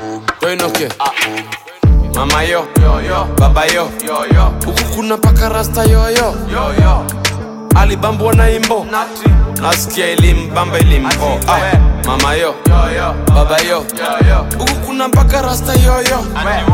Toinoke Mama yo Baba yo Huku kuna paka rasta yoyo Alibambwa na imbo Nasikia ilimbamba ilimbo ah. Mama yo Baba yo Huku kuna mpaka rasta yoyo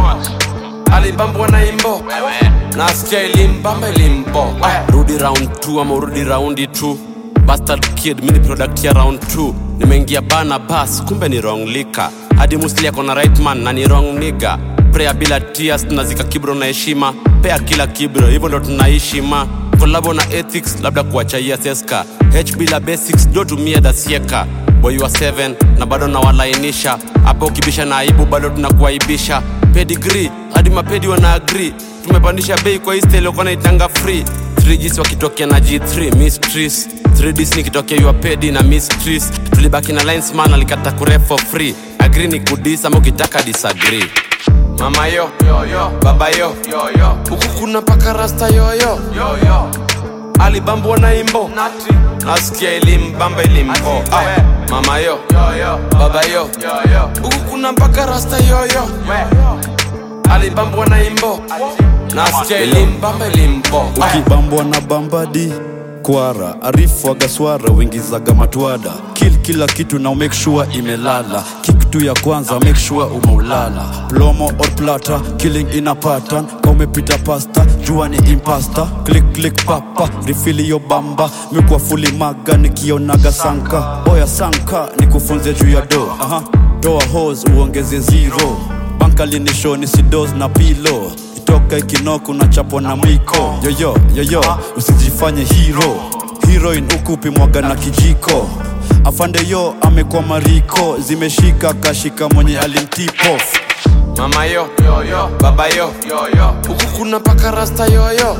Alibambwa na imbo Nasikia ilimbamba ilimbo ah. Rudi round 2 ama urudi raundi 2 Bastard kid mini product ya round 2 Nimeingia bana bas kumbe ni wrong lika hadi musli ako na right man na ni wrong nigga prayer bila tears tunazika kibro na heshima pea kila kibro hivyo ndo tunaishi ma kolabo na ethics labda kuachaia seska h bila basics do tumia dasieka boy wa 7 na bado nawalainisha hapo ukibisha na aibu bado tunakuaibisha pedigree hadi mapedi wana agree tumepandisha bei kwa isteliokuwa naitanga free 3Gs wakitokea na G3 mysteries 3Ds nikitokea yuapedi na mysteries tulibaki na linesman alikata kure for free agree ni kudis ama ukitaka disagree mama yo baba yo huku kuna paka rasta yoyo alibambwa na imbo nasikia ilimbamba ilimbo ah, mama yo baba yo huku kuna mpaka rasta yoyo alibambwa na imbo nasikia ilimbamba ilimbo ukibambwa na bambadi kwara arifu agaswara wingizaga matwada kill kila kitu na make sure imelala kick tu ya kwanza make sure umeulala plomo or plata killing ina pattern ka umepita pasta jua ni impasta click click papa rifili yo bamba mikwa fuli maga nikionaga sanka oya sanka nikufunze juu ya do aha toa hos uongeze zero bankalinishoni ni sidos na pilo toka ikinoko na chapo na mwiko yoyo yoyo usijifanye hero heroin ukupi mwaga na kijiko afande yo amekuwa mariko zimeshika kashika mwenye alimtipo mama yo baba yo huku kuna paka rasta yoyo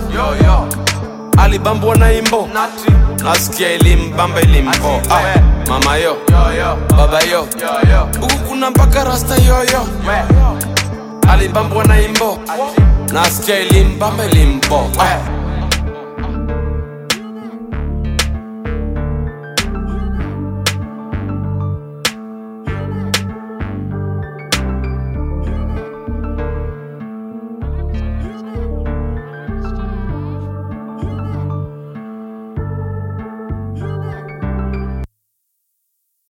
alibambwa na imbo nasikia ilimbamba ilimbo ah, mama yo baba yo huku kuna mpaka rasta yoyo alibambwa na imbo nasikia ilimbamba ilimbo ah.